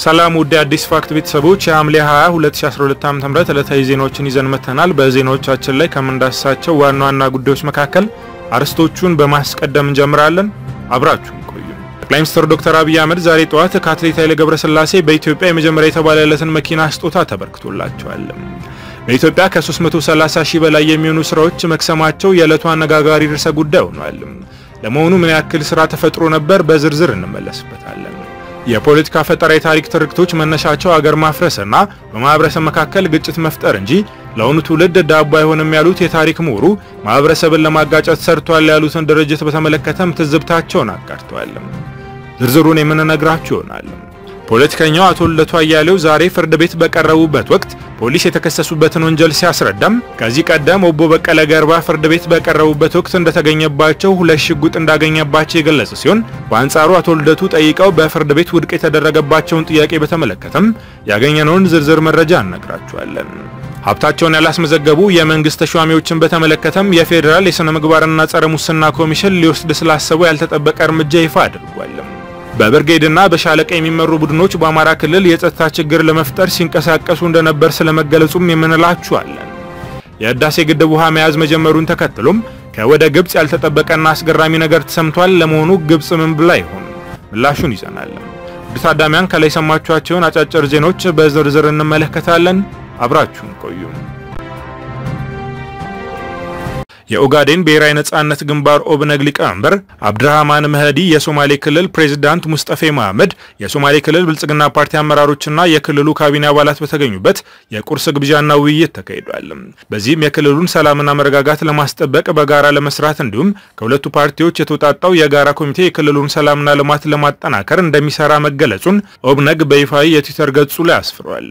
ሰላም ውድ አዲስ ፋክት ቤተሰቦች የሐምሌ 20 2012 ዓ.ም ዕለታዊ ዜናዎችን ይዘን መጥተናል። በዜናዎቻችን ላይ ከምንዳስሳቸው ዋና ዋና ጉዳዮች መካከል አርዕስቶቹን በማስቀደም እንጀምራለን። አብራችሁን ቆዩ። ጠቅላይ ሚኒስትር ዶክተር አብይ አህመድ ዛሬ ጠዋት ከአትሌት ኃይሌ ገብረስላሴ በኢትዮጵያ የመጀመሪያ የተባለለትን መኪና ስጦታ ተበርክቶላቸዋል። በኢትዮጵያ ከ330 ሺህ በላይ የሚሆኑ ስራዎች መክሰማቸው የዕለቱ አነጋጋሪ ርዕሰ ጉዳይ ሆኗል። ለመሆኑ ምን ያክል ስራ ተፈጥሮ ነበር? በዝርዝር እንመለስበታለን። የፖለቲካ ፈጠራ የታሪክ ትርክቶች መነሻቸው አገር ማፍረስና በማህበረሰብ መካከል ግጭት መፍጠር እንጂ ለአሁኑ ትውልድ ዳቦ አይሆንም ያሉት የታሪክ ምሁሩ ማህበረሰብን ለማጋጨት ሰርቷል ያሉትን ድርጅት በተመለከተም ትዝብታቸውን አጋርተዋል። ዝርዝሩን የምንነግራችሁ ይሆናል። ፖለቲከኛው አቶ ልደቱ አያሌው ዛሬ ፍርድ ቤት በቀረቡበት ወቅት ፖሊስ የተከሰሱበትን ወንጀል ሲያስረዳም ከዚህ ቀደም ኦቦ በቀለ ገርባ ፍርድ ቤት በቀረቡበት ወቅት እንደተገኘባቸው ሁለት ሽጉጥ እንዳገኘባቸው የገለጸ ሲሆን በአንጻሩ አቶ ልደቱ ጠይቀው በፍርድ ቤት ውድቅ የተደረገባቸውን ጥያቄ በተመለከተም ያገኘነውን ዝርዝር መረጃ እነግራችኋለን። ሀብታቸውን ያላስመዘገቡ የመንግስት ተሿሚዎችን በተመለከተም የፌዴራል የሥነ ምግባርና ጸረ ሙስና ኮሚሽን ሊወስድ ስላሰበው ያልተጠበቀ እርምጃ ይፋ አድርጓል። በብርጌድና በሻለቃ የሚመሩ ቡድኖች በአማራ ክልል የጸጥታ ችግር ለመፍጠር ሲንቀሳቀሱ እንደነበር ስለመገለጹም የምንላችኋለን። የህዳሴ ግድብ ውሃ መያዝ መጀመሩን ተከትሎም ከወደ ግብጽ ያልተጠበቀና አስገራሚ ነገር ተሰምቷል። ለመሆኑ ግብጽ ምን ብላ ይሆን? ምላሹን ይዘናል። ውድ ታዳሚያን ከላይ የሰማችኋቸውን አጫጭር ዜናዎች በዝርዝር እንመለከታለን። አብራችሁን ቆዩ። የኦጋዴን ብሔራዊ ነጻነት ግንባር ኦብነግ ሊቀመንበር አብድራህማን መህዲ፣ የሶማሌ ክልል ፕሬዝዳንት ሙስጠፌ መሐመድ፣ የሶማሌ ክልል ብልጽግና ፓርቲ አመራሮችና የክልሉ ካቢኔ አባላት በተገኙበት የቁርስ ግብዣና ውይይት ተካሂዷል። በዚህም የክልሉን ሰላምና መረጋጋት ለማስጠበቅ በጋራ ለመስራት እንዲሁም ከሁለቱ ፓርቲዎች የተውጣጣው የጋራ ኮሚቴ የክልሉን ሰላምና ልማት ለማጠናከር እንደሚሰራ መገለጹን ኦብነግ በይፋዊ የትዊተር ገጹ ላይ አስፍሯል።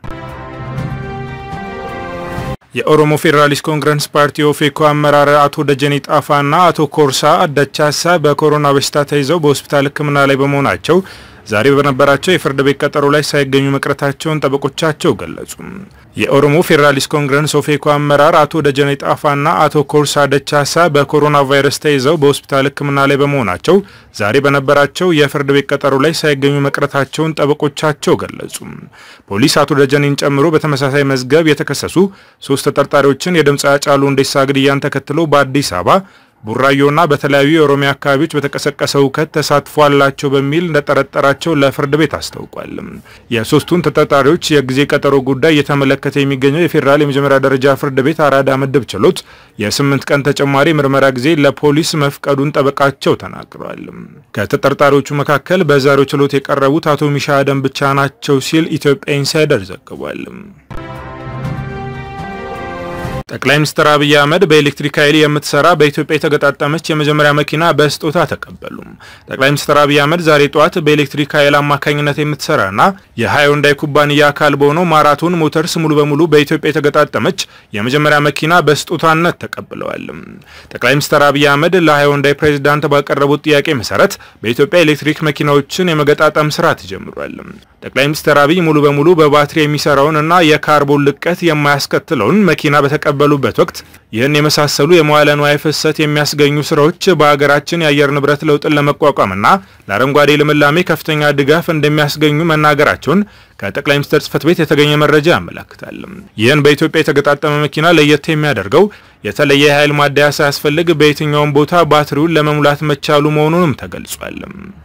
የኦሮሞ ፌዴራሊስት ኮንግረስ ፓርቲ ኦፌኮ አመራር አቶ ደጀኔ ጣፋና አቶ ኮርሳ ደቻሳ በኮሮና በሽታ ተይዘው በሆስፒታል ሕክምና ላይ በመሆናቸው ዛሬ በነበራቸው የፍርድ ቤት ቀጠሮ ላይ ሳይገኙ መቅረታቸውን ጠበቆቻቸው ገለጹ። የኦሮሞ ፌዴራሊስት ኮንግረስ ኦፌኮ አመራር አቶ ደጀኔ ጣፋና አቶ ኮርሳ ደቻሳ በኮሮና ቫይረስ ተይዘው በሆስፒታል ሕክምና ላይ በመሆናቸው ዛሬ በነበራቸው የፍርድ ቤት ቀጠሮ ላይ ሳይገኙ መቅረታቸውን ጠበቆቻቸው ገለጹ። ፖሊስ አቶ ደጀኔን ጨምሮ በተመሳሳይ መዝገብ የተከሰሱ ሶስት ተጠርጣሪዎችን የድምፅ ሃጫሉ ሁንዴሳ ግድያን ተከትሎ በአዲስ አበባ ቡራዮና በተለያዩ የኦሮሚያ አካባቢዎች በተቀሰቀሰው ሁከት ተሳትፎ አላቸው በሚል እንደጠረጠራቸው ለፍርድ ቤት አስታውቋል። የሶስቱን ተጠርጣሪዎች የጊዜ ቀጠሮ ጉዳይ እየተመለከተ የሚገኘው የፌዴራል የመጀመሪያ ደረጃ ፍርድ ቤት አራዳ ምድብ ችሎት የስምንት ቀን ተጨማሪ ምርመራ ጊዜ ለፖሊስ መፍቀዱን ጠበቃቸው ተናግረዋል። ከተጠርጣሪዎቹ መካከል በዛሬው ችሎት የቀረቡት አቶ ሚሻ አደም ብቻ ናቸው ሲል ኢትዮጵያ ኢንሳይደር ዘግቧል። ጠቅላይ ሚኒስትር አብይ አህመድ በኤሌክትሪክ ኃይል የምትሰራ በኢትዮጵያ የተገጣጠመች የመጀመሪያ መኪና በስጦታ ተቀበሉ። ጠቅላይ ሚኒስትር አብይ አህመድ ዛሬ ጠዋት በኤሌክትሪክ ኃይል አማካኝነት የምትሰራና የሃይንዳይ ኩባንያ አካል በሆነው ማራቶን ሞተርስ ሙሉ በሙሉ በኢትዮጵያ የተገጣጠመች የመጀመሪያ መኪና በስጦታነት ተቀብለዋል። ጠቅላይ ሚኒስትር አብይ አህመድ ለሃይንዳይ ፕሬዚዳንት ባቀረቡት ጥያቄ መሰረት በኢትዮጵያ ኤሌክትሪክ መኪናዎችን የመገጣጠም ስራ ተጀምሯል። ጠቅላይ ሚኒስትር አብይ ሙሉ በሙሉ በባትሪ የሚሰራውን እና የካርቦን ልቀት የማያስከትለውን መኪና በተቀበሉበት ወቅት ይህን የመሳሰሉ የመዋለ ንዋይ ፍሰት የሚያስገኙ ስራዎች በሀገራችን የአየር ንብረት ለውጥን ለመቋቋምና ለአረንጓዴ ልምላሜ ከፍተኛ ድጋፍ እንደሚያስገኙ መናገራቸውን ከጠቅላይ ሚኒስትር ጽህፈት ቤት የተገኘ መረጃ ያመለክታል። ይህን በኢትዮጵያ የተገጣጠመ መኪና ለየት የሚያደርገው የተለየ የኃይል ማደያ ሳያስፈልግ በየትኛውም ቦታ ባትሪውን ለመሙላት መቻሉ መሆኑንም ተገልጿል።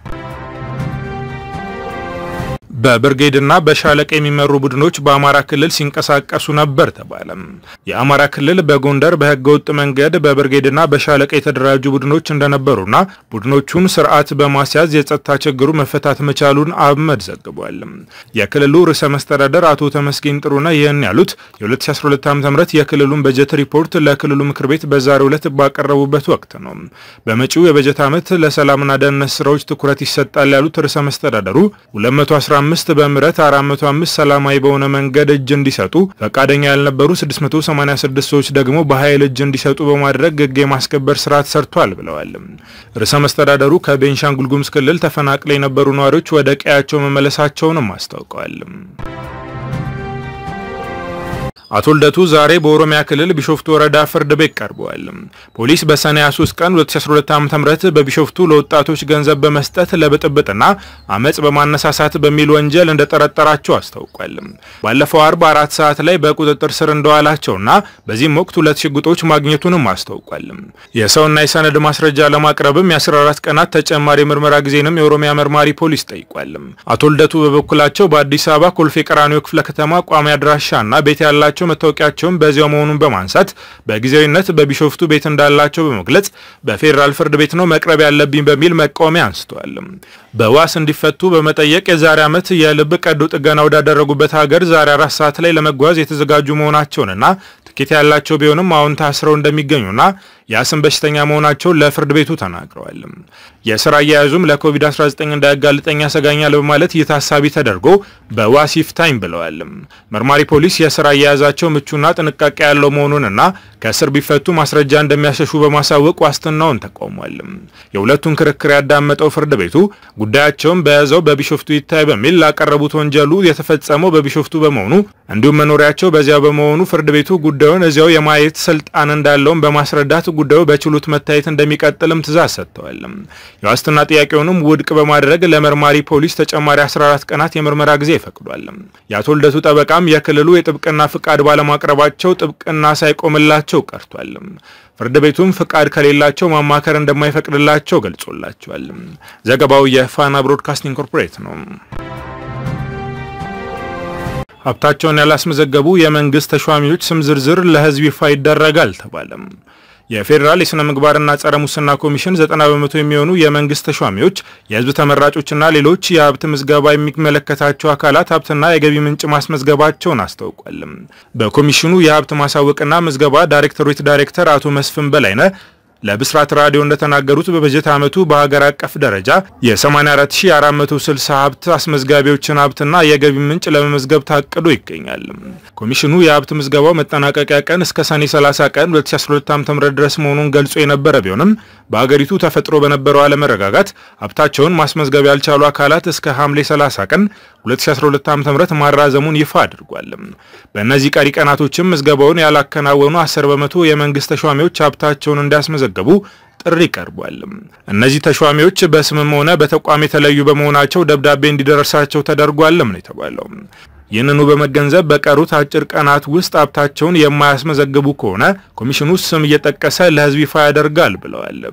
በብርጌድና በሻለቃ የሚመሩ ቡድኖች በአማራ ክልል ሲንቀሳቀሱ ነበር ተባለ። የአማራ ክልል በጎንደር በህገወጥ መንገድ በብርጌድና በሻለቃ የተደራጁ ቡድኖች እንደነበሩና ቡድኖቹን ስርዓት በማስያዝ የጸጥታ ችግሩ መፈታት መቻሉን አብመድ ዘግቧል። የክልሉ ርዕሰ መስተዳደር አቶ ተመስገን ጥሩነህ ይህን ያሉት የ2012 ዓ ም የክልሉን በጀት ሪፖርት ለክልሉ ምክር ቤት በዛሬው ዕለት ባቀረቡበት ወቅት ነው። በመጪው የበጀት ዓመት ለሰላምና ደህንነት ስራዎች ትኩረት ይሰጣል ያሉት ርዕሰ መስተዳደሩ 215 አምስት በምህረት 405 ሰላማዊ በሆነ መንገድ እጅ እንዲሰጡ ፈቃደኛ ያልነበሩ 686 ሰዎች ደግሞ በኃይል እጅ እንዲሰጡ በማድረግ ሕግ የማስከበር ስራ ተሰርቷል ብለዋል። ርዕሰ መስተዳደሩ ከቤንሻንጉል ጉሙዝ ክልል ተፈናቅለው የነበሩ ነዋሪዎች ወደ ቀያቸው መመለሳቸውንም አስታውቀዋል። አቶ ልደቱ ዛሬ በኦሮሚያ ክልል ቢሾፍቱ ወረዳ ፍርድ ቤት ቀርበዋል። ፖሊስ በሰኔ 23 ቀን 2012 ዓ.ም በቢሾፍቱ ለወጣቶች ገንዘብ በመስጠት ለብጥብጥና አመጽ በማነሳሳት በሚል ወንጀል እንደጠረጠራቸው አስታውቋል። ባለፈው አርብ አራት ሰዓት ላይ በቁጥጥር ስር እንደዋላቸውና በዚህም ወቅት ሁለት ሽጉጦች ማግኘቱንም አስታውቋል። የሰውና የሰነድ ማስረጃ ለማቅረብም የ14 ቀናት ተጨማሪ ምርመራ ጊዜንም የኦሮሚያ መርማሪ ፖሊስ ጠይቋል። አቶ ልደቱ በበኩላቸው በአዲስ አበባ ኮልፌ ቀራኒዮ ክፍለ ከተማ ቋሚ አድራሻና ቤት ያላቸው መታወቂያቸውን በዚያው መሆኑን በማንሳት በጊዜያዊነት በቢሾፍቱ ቤት እንዳላቸው በመግለጽ በፌዴራል ፍርድ ቤት ነው መቅረብ ያለብኝ በሚል መቃወሚያ አንስተዋል። በዋስ እንዲፈቱ በመጠየቅ የዛሬ ዓመት የልብ ቀዶ ጥገና ወዳደረጉበት ሀገር ዛሬ አራት ሰዓት ላይ ለመጓዝ የተዘጋጁ መሆናቸውንና ትኬት ያላቸው ቢሆንም አሁን ታስረው እንደሚገኙና የአስም በሽተኛ መሆናቸውን ለፍርድ ቤቱ ተናግረዋል። የስራ አያያዙም ለኮቪድ-19 እንዳያጋልጠኝ ያሰጋኛል በማለት ይህ ታሳቢ ተደርጎ በዋስ ይፍታኝ ብለዋል። መርማሪ ፖሊስ የስራ አያያዛቸው ምቹና ጥንቃቄ ያለው መሆኑንና ከእስር ቢፈቱ ማስረጃ እንደሚያሸሹ በማሳወቅ ዋስትናውን ተቃውሟል። የሁለቱን ክርክር ያዳመጠው ፍርድ ቤቱ ጉዳያቸውን በያዘው በቢሾፍቱ ይታይ በሚል ላቀረቡት ወንጀሉ የተፈጸመው በቢሾፍቱ በመሆኑ እንዲሁም መኖሪያቸው በዚያው በመሆኑ ፍርድ ቤቱ ጉዳዩን እዚያው የማየት ስልጣን እንዳለውም በማስረዳት ጉዳዩ በችሎት መታየት እንደሚቀጥልም ትእዛዝ ሰጥተዋል። የዋስትና ጥያቄውንም ውድቅ በማድረግ ለመርማሪ ፖሊስ ተጨማሪ 14 ቀናት የምርመራ ጊዜ ፈቅዷል። የአቶ ልደቱ ጠበቃም የክልሉ የጥብቅና ፍቃድ ባለማቅረባቸው ጥብቅና ሳይቆምላቸው ቀርቷል። ፍርድ ቤቱም ፍቃድ ከሌላቸው ማማከር እንደማይፈቅድላቸው ገልጾላቸዋል። ዘገባው የፋና ብሮድካስቲንግ ኮርፖሬት ነው። ሀብታቸውን ያላስመዘገቡ የመንግስት ተሿሚዎች ስም ዝርዝር ለሕዝብ ይፋ ይደረጋል ተባለም። የፌዴራል የሥነ ምግባርና ጸረ ሙስና ኮሚሽን 90 በመቶ የሚሆኑ የመንግስት ተሿሚዎች የህዝብ ተመራጮችና ሌሎች የሀብት ምዝገባ የሚመለከታቸው አካላት ሀብትና የገቢ ምንጭ ማስመዝገባቸውን አስታውቋል። በኮሚሽኑ የሀብት ማሳወቅና ምዝገባ ዳይሬክቶሬት ዳይሬክተር አቶ መስፍን በላይነህ ለብስራት ራዲዮ እንደተናገሩት በበጀት ዓመቱ በሀገር አቀፍ ደረጃ የ84460 ሀብት አስመዝጋቢዎችን ሀብትና የገቢ ምንጭ ለመመዝገብ ታቅዶ ይገኛል። ኮሚሽኑ የሀብት ምዝገባው መጠናቀቂያ ቀን እስከ ሰኔ 30 ቀን 2012 ዓ.ም ድረስ መሆኑን ገልጾ የነበረ ቢሆንም በሀገሪቱ ተፈጥሮ በነበረው አለመረጋጋት ሀብታቸውን ማስመዝገብ ያልቻሉ አካላት እስከ ሐምሌ 30 ቀን 2012 ዓ.ም ማራዘሙን ይፋ አድርጓል። በእነዚህ ቀሪ ቀናቶችም ምዝገባውን ያላከናወኑ 10 በመቶ የመንግስት ተሿሚዎች ሀብታቸውን እንዲያስመዘገቡ ጥሪ ቀርቧል። እነዚህ ተሿሚዎች በስምም ሆነ በተቋም የተለዩ በመሆናቸው ደብዳቤ እንዲደርሳቸው ተደርጓልም ነው የተባለው። ይህንኑ በመገንዘብ በቀሩት አጭር ቀናት ውስጥ ሀብታቸውን የማያስመዘግቡ ከሆነ ኮሚሽኑ ስም እየጠቀሰ ለሕዝብ ይፋ ያደርጋል ብለዋል።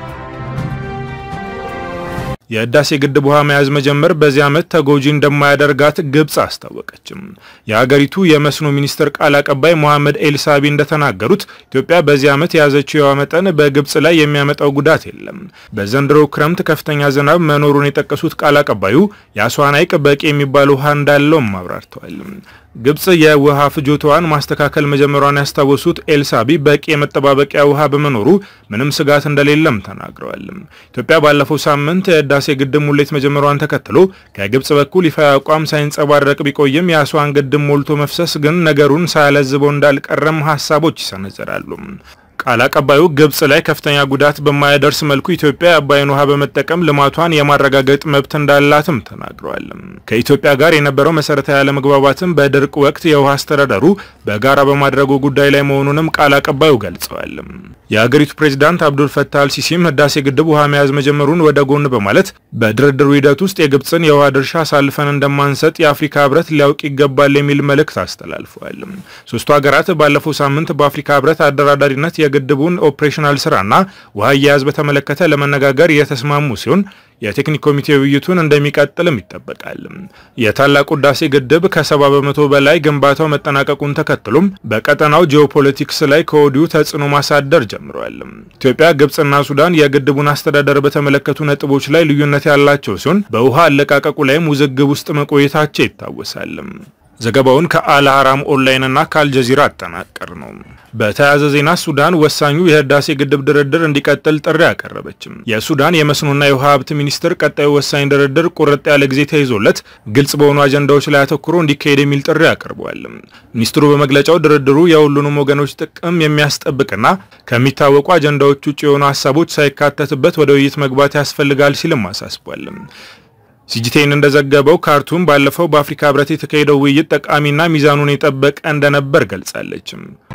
የህዳሴ ግድብ ውሃ መያዝ መጀመር በዚህ ዓመት ተጎጂ እንደማያደርጋት ግብጽ አስታወቀችም። የሀገሪቱ የመስኖ ሚኒስትር ቃል አቀባይ ሞሐመድ ኤልሳቢ እንደተናገሩት ኢትዮጵያ በዚህ ዓመት የያዘችው የውሃ መጠን በግብጽ ላይ የሚያመጣው ጉዳት የለም። በዘንድሮ ክረምት ከፍተኛ ዝናብ መኖሩን የጠቀሱት ቃል አቀባዩ የአስዋን ሐይቅ በቂ የሚባል ውሃ እንዳለውም አብራርተዋል። ግብጽ የውሃ ፍጆታዋን ማስተካከል መጀመሯን ያስታወሱት ኤልሳቢ በቂ የመጠባበቂያ ውሃ በመኖሩ ምንም ስጋት እንደሌለም ተናግረዋል። ኢትዮጵያ ባለፈው ሳምንት የህዳሴ ግድብ ሙሌት መጀመሯን ተከትሎ ከግብጽ በኩል ይፋ አቋም ሳይንጸባረቅ ቢቆይም የአስዋን ግድብ ሞልቶ መፍሰስ ግን ነገሩን ሳያለዝበው እንዳልቀረም ሀሳቦች ይሰነዘራሉ። ቃል አቀባዩ ግብጽ ላይ ከፍተኛ ጉዳት በማያደርስ መልኩ ኢትዮጵያ የአባይን ውሃ በመጠቀም ልማቷን የማረጋገጥ መብት እንዳላትም ተናግረዋል። ከኢትዮጵያ ጋር የነበረው መሰረታዊ አለመግባባትም በድርቅ ወቅት የውሃ አስተዳደሩ በጋራ በማድረጉ ጉዳይ ላይ መሆኑንም ቃል አቀባዩ ገልጸዋል። የሀገሪቱ ፕሬዚዳንት አብዱል ፈታህ አልሲሲም ህዳሴ ግድብ ውሃ መያዝ መጀመሩን ወደ ጎን በማለት በድርድሩ ሂደት ውስጥ የግብጽን የውሃ ድርሻ አሳልፈን እንደማንሰጥ የአፍሪካ ህብረት ሊያውቅ ይገባል የሚል መልእክት አስተላልፈዋል። ሶስቱ ሀገራት ባለፈው ሳምንት በአፍሪካ ህብረት አደራዳሪነት የግድቡን ኦፕሬሽናል ስራና ውሃ አያያዝ በተመለከተ ለመነጋገር የተስማሙ ሲሆን የቴክኒክ ኮሚቴ ውይይቱን እንደሚቀጥልም ይጠበቃል። የታላቁ ህዳሴ ግድብ ከሰባ በመቶ በላይ ግንባታው መጠናቀቁን ተከትሎም በቀጠናው ጂኦፖለቲክስ ላይ ከወዲሁ ተጽዕኖ ማሳደር ጀምረዋል። ኢትዮጵያ፣ ግብጽና ሱዳን የግድቡን አስተዳደር በተመለከቱ ነጥቦች ላይ ልዩነት ያላቸው ሲሆን በውሃ አለቃቀቁ ላይም ውዝግብ ውስጥ መቆየታቸው ይታወሳል። ዘገባውን ከአልሃራም ኦንላይንና ከአልጀዚራ አጠናቀር ነው። በተያያዘ ዜና ሱዳን ወሳኙ የህዳሴ ግድብ ድርድር እንዲቀጥል ጥሪ አቀረበችም። የሱዳን የመስኖና የውሃ ሀብት ሚኒስትር ቀጣዩ ወሳኝ ድርድር ቁርጥ ያለ ጊዜ ተይዞለት ግልጽ በሆኑ አጀንዳዎች ላይ አተኩሮ እንዲካሄድ የሚል ጥሪ አቅርበዋል። ሚኒስትሩ በመግለጫው ድርድሩ የሁሉንም ወገኖች ጥቅም የሚያስጠብቅና ከሚታወቁ አጀንዳዎች ውጭ የሆኑ ሀሳቦች ሳይካተትበት ወደ ውይይት መግባት ያስፈልጋል ሲልም አሳስቧል። ሲጂቴን እንደዘገበው ካርቱም ባለፈው በአፍሪካ ህብረት የተካሄደው ውይይት ጠቃሚና ሚዛኑን የጠበቀ እንደነበር ገልጻለች።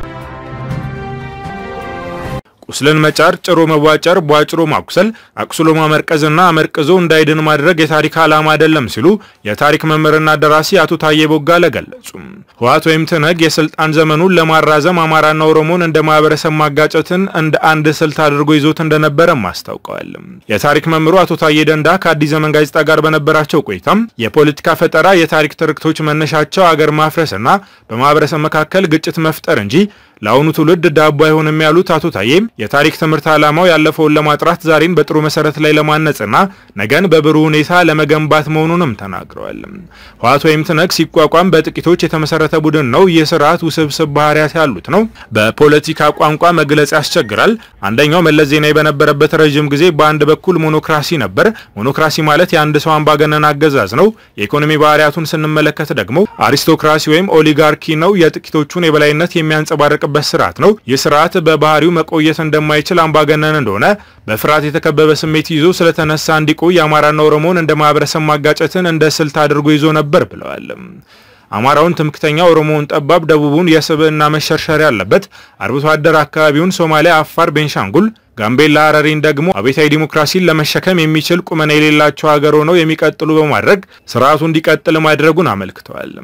ቁስልን መጫር፣ ጭሮ መዋጨር፣ ቧጭሮ ማቁሰል፣ አቁስሎ ማመርቀዝና አመርቅዞ እንዳይድን ማድረግ የታሪክ ዓላማ አይደለም ሲሉ የታሪክ መምህርና ደራሲ አቶ ታዬ ቦጋለ ገለጹ። ህወሓት ወይም ትነግ የስልጣን ዘመኑን ለማራዘም አማራና ኦሮሞን እንደ ማህበረሰብ ማጋጨትን እንደ አንድ ስልት አድርጎ ይዞት እንደነበረም አስታውቀዋል። የታሪክ መምህሩ አቶ ታዬ ደንዳ ከአዲስ ዘመን ጋዜጣ ጋር በነበራቸው ቆይታም የፖለቲካ ፈጠራ የታሪክ ትርክቶች መነሻቸው አገር ማፍረስና በማህበረሰብ መካከል ግጭት መፍጠር እንጂ ለአሁኑ ትውልድ ዳቦ አይሆንም ያሉት አቶ ታዬም የታሪክ ትምህርት ዓላማው ያለፈውን ለማጥራት ዛሬን በጥሩ መሰረት ላይ ለማነጽና ነገን በብሩህ ሁኔታ ለመገንባት መሆኑንም ተናግረዋል። ህወሓት ወይም ትነግ ሲቋቋም በጥቂቶች የተመሰረተ ቡድን ነው። ይህ ስርዓት ውስብስብ ባህሪያት ያሉት ነው። በፖለቲካ ቋንቋ መግለጽ ያስቸግራል። አንደኛው መለስ ዜናዊ በነበረበት ረዥም ጊዜ በአንድ በኩል ሞኖክራሲ ነበር። ሞኖክራሲ ማለት የአንድ ሰው አምባገነን አገዛዝ ነው። የኢኮኖሚ ባህሪያቱን ስንመለከት ደግሞ አሪስቶክራሲ ወይም ኦሊጋርኪ ነው። የጥቂቶቹን የበላይነት የሚያንጸባርቅ በት ስርዓት ነው። ይህ ስርዓት በባህሪው መቆየት እንደማይችል አምባገነን እንደሆነ በፍርሃት የተከበበ ስሜት ይዞ ስለተነሳ እንዲቆይ አማራና ኦሮሞን እንደ ማህበረሰብ ማጋጨትን እንደ ስልት አድርጎ ይዞ ነበር ብለዋል። አማራውን ትምክተኛ፣ ኦሮሞውን ጠባብ፣ ደቡቡን የስብዕና መሸርሸር ያለበት፣ አርብቶ አደር አካባቢውን ሶማሊያ፣ አፋር፣ ቤንሻንጉል ጋምቤላ፣ ሀረሪን ደግሞ አቤታዊ ዲሞክራሲን ለመሸከም የሚችል ቁመና የሌላቸው ሀገር ሆነው የሚቀጥሉ በማድረግ ስርዓቱ እንዲቀጥል ማድረጉን አመልክተዋል።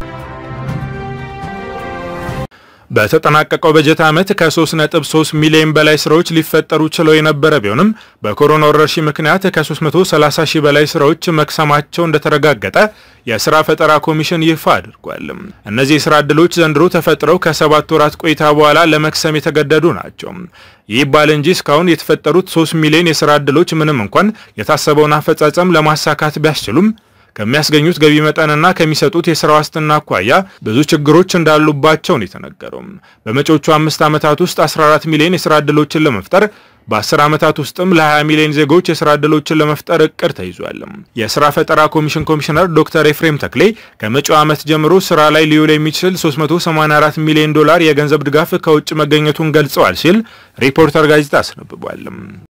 በተጠናቀቀው በጀት ዓመት ከ3.3 ሚሊዮን በላይ ስራዎች ሊፈጠሩ ችለው የነበረ ቢሆንም በኮሮና ወረርሽኝ ምክንያት ከ330 ሺህ በላይ ስራዎች መክሰማቸው እንደተረጋገጠ የስራ ፈጠራ ኮሚሽን ይፋ አድርጓል። እነዚህ የስራ ዕድሎች ዘንድሮ ተፈጥረው ከሰባት ወራት ቆይታ በኋላ ለመክሰም የተገደዱ ናቸው። ይህ ባል እንጂ እስካሁን የተፈጠሩት 3 ሚሊዮን የስራ ዕድሎች ምንም እንኳን የታሰበውን አፈጻጸም ለማሳካት ቢያስችሉም ከሚያስገኙት ገቢ መጠንና ከሚሰጡት የስራ ዋስትና አኳያ ብዙ ችግሮች እንዳሉባቸው ነው የተነገረው። በመጪዎቹ አምስት ዓመታት ውስጥ 14 ሚሊዮን የስራ ዕድሎችን ለመፍጠር በ10 ዓመታት ውስጥም ለ20 ሚሊዮን ዜጎች የስራ ዕድሎችን ለመፍጠር እቅድ ተይዟል። የስራ ፈጠራ ኮሚሽን ኮሚሽነር ዶክተር ኤፍሬም ተክሌ ከመጪው ዓመት ጀምሮ ስራ ላይ ሊውል የሚችል 384 ሚሊዮን ዶላር የገንዘብ ድጋፍ ከውጭ መገኘቱን ገልጸዋል ሲል ሪፖርተር ጋዜጣ አስነብቧል።